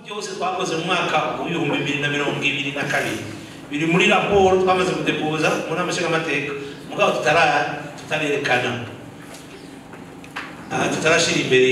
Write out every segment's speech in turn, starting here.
byose twakoze mu mwaka w'ibihumbi bibiri na mirongo ibiri na kabiri biri muri raporo twamaze kudepoza mu nama nshingamateka mugabo tutara tutarerekana aha tutarashyira imbere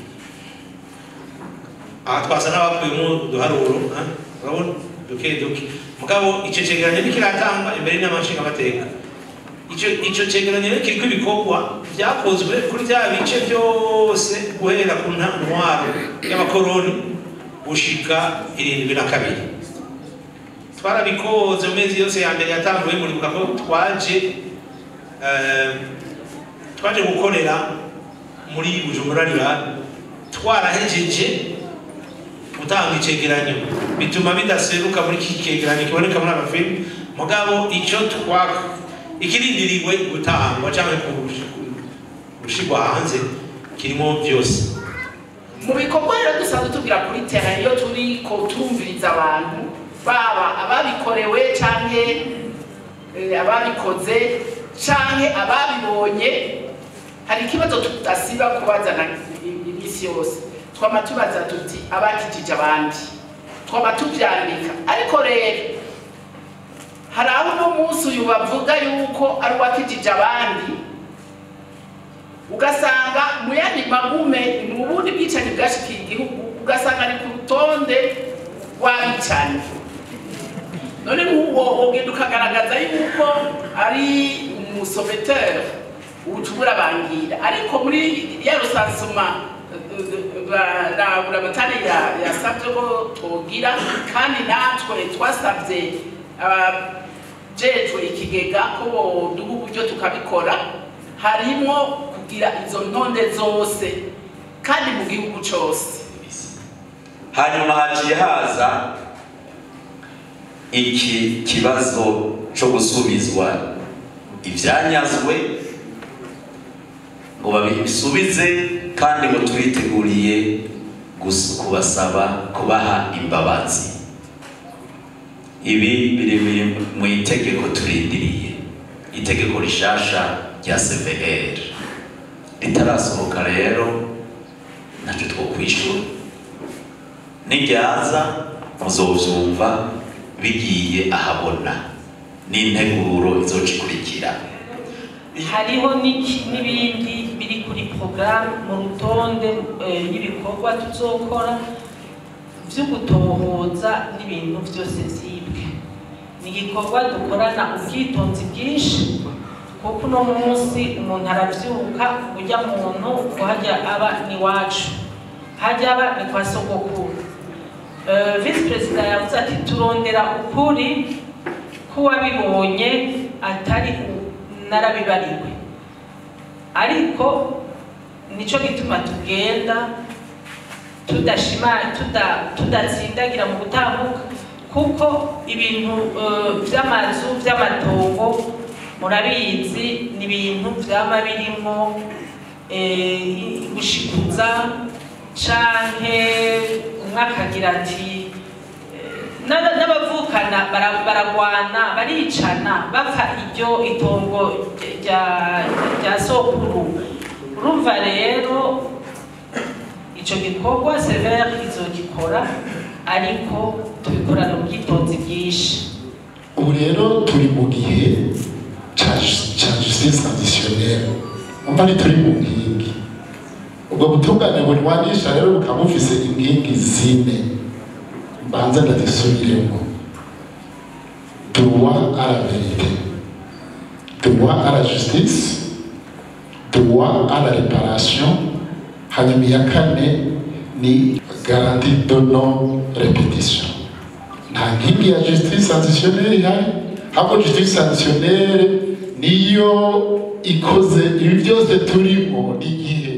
aha twasa n'abakuyemo uduharuro ha? urabona duke duke mugabo icyo cyegeranyo ntikiratangwa imbere y'inama nshingamateka icyo icyo cyegeranyo rero kiriko ibikorwa byakozwe kuri bya bice byose guhera ku nta- ntwaro y'abakoroni gushika irindwi na kabiri twarabikoze mu mezi yose ya mbere yatanguye muribuka ko twaje eh, twaje gukorera muri bujumbura rirani twarahejeje gutanga icegeranyo bituma bidaseruka muri iki cegeranyo kiboneka muri amafilimi mugabo icyo twa ikirindiriwe gutangwa cyangwa gushigwa hanze kirimo byose mu bikorwa rero dusanzwe tubwira kuri tera iyo turi ko turumviriza abantu baba ababikorewe canke eh, ababikoze canke ababibonye hari ikibazo tudasiba kubazana i- iminsi yose twama tubaza tuti abakijije abandi twama tuvyandika ariko rero hari aho uno munsi uyu bavuga yuko ari uwakijije abandi ugasanga mu yandi magume mu bundi bwicanyi bwashikiye igihugu ugasanga ari ku rutonde rw'abicanyi none nk'uwo wogenda ukagaragaza yuko ari umusoveteri ubucubura bangira ariko muri ya rusansuma buramatari yasabye ko twogira kandi natwe twasabye abajejwe ikigega ko boduha uburyo tukabikora harimo kugira izo ntonde zose kandi mu gihugu cose hanyuma haciye haza iki kibazo cyo gusubizwa ibyanyazwe ngo babisubize kandi ngo turiteguriye gus- kubasaba kubaha imbabazi ibi biri biri mu itegeko turindiriye itegeko rishasha rya cvr ritarasohoka rero ntacyo twokwishura niryaza muzovyumva bigiye ahabona n'integuro izoca ikurikira hariho n'iki- n'ibindi biri kuri porogaramu mu rutonde eh, y'ibikorwa tuzokora byo gutohoza n'ibintu byose byibwe ni igikorwa dukorana ubwitonzi bwinshi kuko uno munsi umuntu arabyuka ujya muntu kuhajya aba n'iwacu hajya aba ni kwa sogokuru Eh, visi perezida yavuze ati turondera ukuri k'uwabibonye atari u- narabibariwe ariko nico gituma tugenda tudashima tuda- tudatsindagira mu gutambuka kuko ibintu eh, vy'amazu vy'amatongo murabizi ni ibintu vyama birimo eh, gushikuza canke umwe akagira ati eh, n'aba- n'abavukana bara- baragwana baricana bapfa iryo itongo rya rya sokuru urumva rero ico gikorwa severe izogikora ariko tubikorana ubwitonzi bwinshi ubu rero turi mu gihe ca ca justice traditionnelle umva ni turi mu nkingi ubwo butungane bunywanisha rero bukaba bufise inkingi zine mbanza ndazisubiremo droit à la vérité droit à la justice droit à la réparation hanyuma iya kane ni garantie de non répétition nta nkingi ya justice traditionnelle ihari ahubwo justice traditionnelle niyo ikoze ibi byose turimo igihe